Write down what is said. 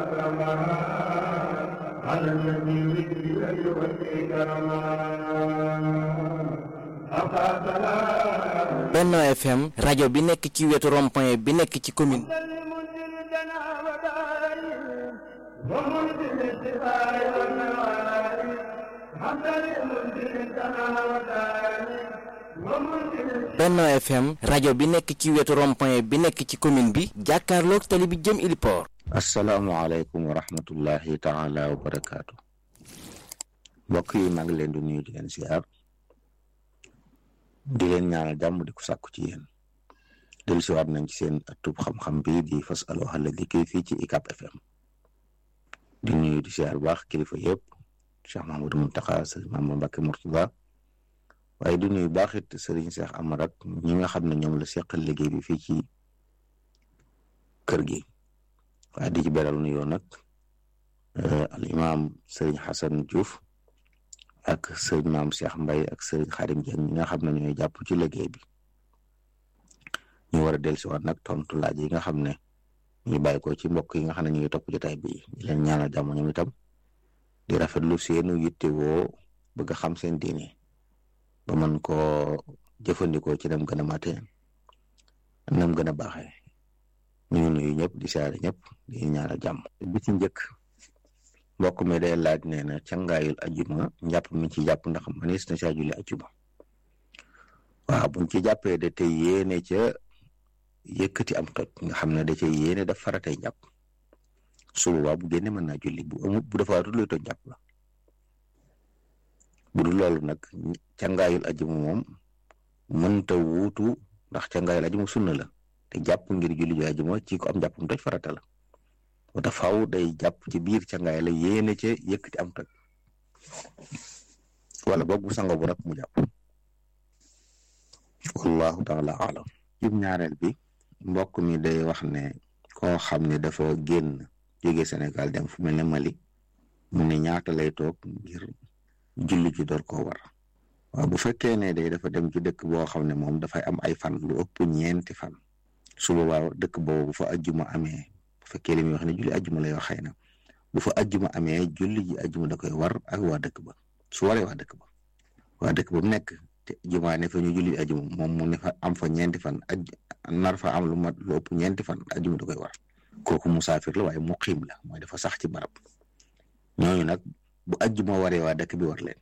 على الذي ذكر يؤتي كرما Benno FM rajo bi nekk ci wetu rond-point bi nekk ci commune ومنزل الشفاء والنوائب حمدا لمنزل السماء والدائم ومنزل Benno FM rajo bi nekk ci wetu rond-point bi nekk ci commune bi jàkkaarloog tali bi jëm Iliport asalaamaaleykum wa rahmatullahi taala wa barakaatu mbokk yi maa ngi leen di nuyu di leen siyaar di leen ñaanal jàmm di ko sàkku ci yéen dellu siwaat nañ ci seen atub xam-xam bi di fas alo xala liggéey fii ci ICAP FM di nuyu di siyaar baax kilifa yëpp Cheikh Mahamadou Muntaxa sëriñ Mamadou Mbacke Mourtada waaye di nuyu baax it sëriñ Cheikh Amar ak ñi nga xam ne ñoom la seqal liggéey bi fii ci kër gi waaye di ci beral nuyoo nag al imam sëriñ Xasan Diouf ak sëriñ maam Cheikh Mbaye ak sëriñ Xarim Dieng ñi nga xam ne ñooy jàpp ci liggéey bi ñu war a dellusiwaat nag tontu laaj yi nga xam ne ñu bàyyi ko ci mbokk yi nga xam ne ñu ngi topp jotaay bi di leen ñaanal jàmm ñoom itam di rafetlu seenu yittewoo bëgg a xam seen diine ba mën koo jëfandikoo ci nam gën a mate nam gën a baaxee ñu ngi nuyu ñëpp di saare ñëpp di ñaanal jàmm bi ci njëkk mbokk mi day laaj nee na cangaayul ajuma njàpp mi ci jàpp ndax manis na saa julli ajuma waaw buñ ci jàppee de te yéene ca yëkkati am toj nga xam ne da ca yéene daf faratay njàpp su boobaa bu génne mën naa julli bu amut bu defaatul luy toj njàpp la bu dul loolu nag cangaayul ajuma moom mënta wuutu ndax cangaayul ajuma sunna la te jàpp ngir julli ju ajuma ci ko am njàppam toj farata la moo tax faaw day jàpp ci biir cangaay la yéene ca yëkkati am toj wala boog bu sango bu rek mu jàpp wallahu taala alam jum ñaareel bi mbokk mi day wax ne koo xam ne dafa génn jóge Sénégal dem fu mel ne Mali mu ne ñaata lay toog ngir julli ji door koo war waaw bu fekkee ne day dafa dem ci dëkk boo xam ne moom dafay am ay fan lu ëpp ñeenti fan su boobaa dëkk boobu bu fa ajjuma amee bu fekkee li muy wax ne julli ajjuma lay wax xëy na bu fa ajjuma amee julli ji ajjuma da koy war ak waa dëkk ba su waree waa dëkk ba waa dëkk ba mu nekk te jumaa ne fa ñu julli ajjuma moom mu ne fa am fa ñeenti fan aj nar fa am lu mat lu ëpp ñeenti fan ajjuma da koy war kooku musaafir la waaye muqiim la mooy dafa sax ci barab ñooñu nag bu ajjuma waree waa dëkk bi war leen